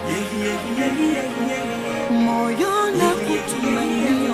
moyo na kutumainia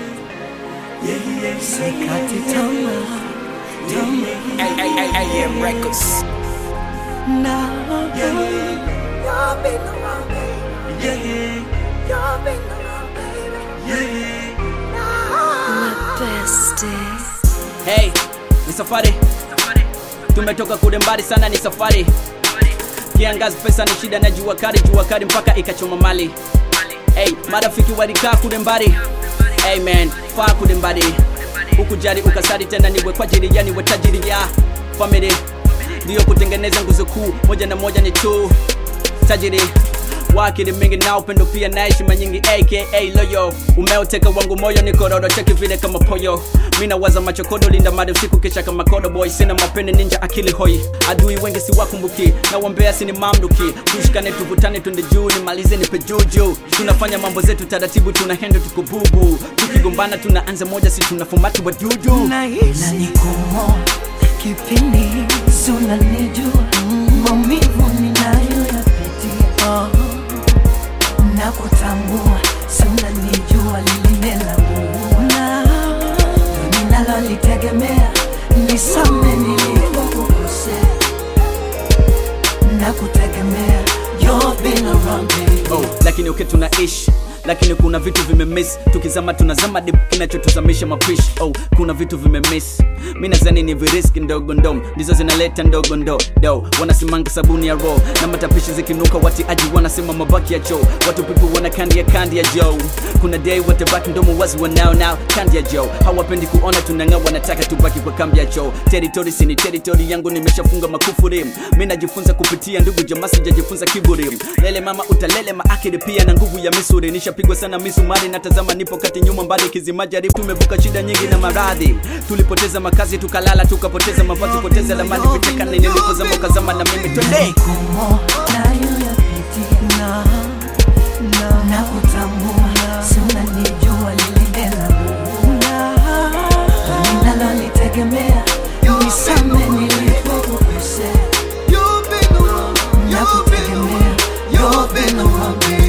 sikati tamaa tamaa AM Records. now you've been around baby you've been around baby my bestie Hey, ni safari tumetoka kule mbali sana, ni safari kiangazi, pesa ni shida na jua kali, jua kali mpaka ikachoma mali. Hey, marafiki walikaa kule mbali, hey man, faa kule mbali, ukujali ukasari tena, niwe kwa ajili ya niwe tajiri ya family, ndiyo kutengeneza nguzo kuu, moja na moja ni tu tajiri wakili mingi na upendo pia na heshima nyingi aka loyo umeoteka wangu moyo ni kororo cheki vile kama poyo mina waza machokodo linda mali usiku kisha kama kodo boy sina mapende ninja akili hoi adui wengi si wakumbuki na wambea sini mamluki tushikane tuvutane tunde juu nimalize nipe juju tunafanya mambo zetu taratibu tuna hendo tukububu tukigombana tunaanza moja si tunafumatu wa dudu nahisi nikumo kipindi sunanijua maumivu ninayoyapitia na kutambua sunanijua lilinelamuuna ninalolitegemea nisame nilipokukosea na kutegemea You've been around baby oh, lakini uke tunaishi lakini kuna vitu vimemiss tukizama tunazama dip kinachotuzamisha mapishi oh, kuna vitu vimemiss mi nazani ni viriski ndogo ndo ndizo zinaleta ndogo ndo do wanasimanga sabuni ya ro na matapishi zikinuka watiaji wanasema mabaki ya choo watu pipu wana kandi ya kandi ya joe kuna day watabaki mdomo wazi wanao nao kandi ya joe hawapendi kuona tunang'aa wanataka tubaki kwa kambi ya choo territory sini territory yangu nimeshafunga makufuri mi najifunza kupitia ndugu jamaa sijajifunza kiburi lele mama utalele maakili pia na nguvu ya misuri nishapigwa sana misumari natazama nipo kati nyuma mbali kizima jaribu tumevuka shida nyingi na maradhi tulipoteza makazi tukalala tukapoteza mavazi poteza lamani vitekane nilipozama ukazama na mimi twende kumo nayoyapitia na, na, na kutambua sunanijua lililela ninalolitegemea nisame nilipokukosea na kutegemea You've been around me